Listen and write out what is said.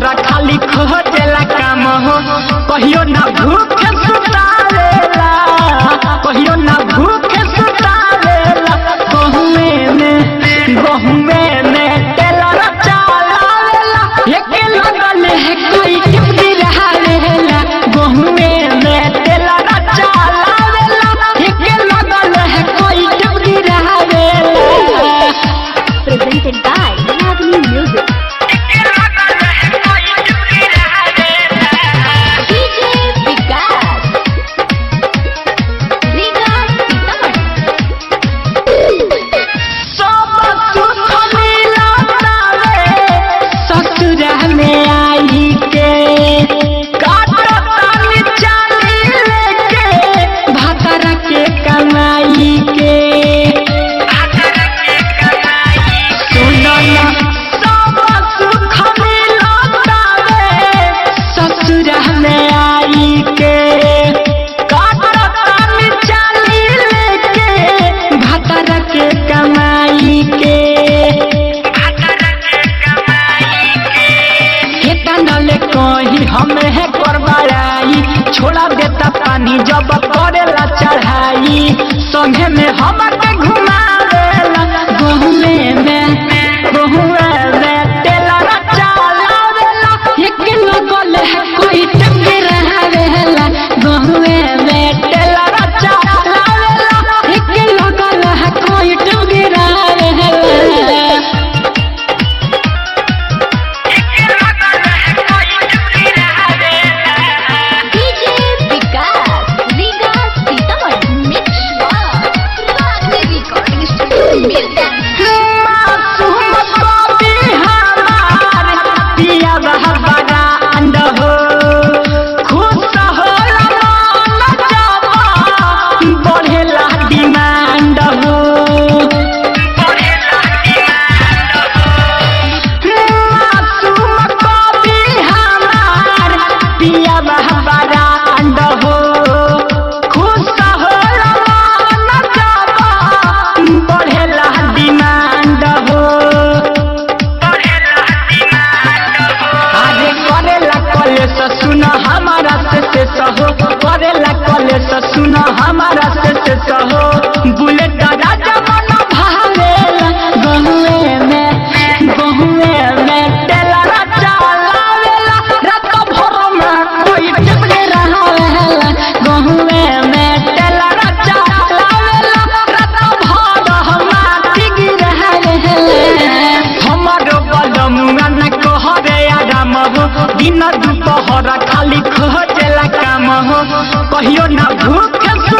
दुपहर खाली खोजेला काम हो कहियो ना भूख सुतावेला कहियो ना भूख सुतावेला गहुमे में गहुमे में टेलर चलावेला एके लगल है कोई टिपी रहावेला गहुमे में टेलर चलावेला एके लगल है कोई टिपी रहावेला presented by Ragini Music. DJ Vikas. Vikas Sitaman. सब सुख मिलतावे ससुरा में आई के काटतानी चाली लेके भातरा के कमाई के सुनो ना सब सुख मिलतावे ससुरा में आई के काटतानी चाली लेके भातरा के कमाई के केतना ले कही हमें है करवाई छोड़ा देता पानी जब करेला चढ़ाई संगे में हमके घुमावेला गहुमे में गहुमे में टेलर चलावेला एक लगल है कोई टंगे रहावेला गहुमे में टेलर चलावेला एक लगल है कोई टंगे रहावेला DJ Vikas. Vikas Sitaman. Mix Bar. Ragini Recording Studio. Music. मासूम कवि हमार पिया बहबरा अंड हो खुश होला मन जब बढ़ेला डिमांड हो मासूम कवि हमार पिया बहबरा अंड हो खुश होला मन जब बढ़ेला डिमांड हो आगे करेला कॉलेज सुन हमारा से से सहो करेला कॉलेज सुन हमारा से से सहो बुलेट राजा मन भावेला गहुए में गहुए में टेलर चलावेला रात भर में कोई टिपके रहावेला गहुए में टेलर चलावेला रात भर हम टिकी रहावेला हमारो बलमुआ न कहरे आराम हो दिन दुपहर खाली खोजेला काम हो कहियो ना भूख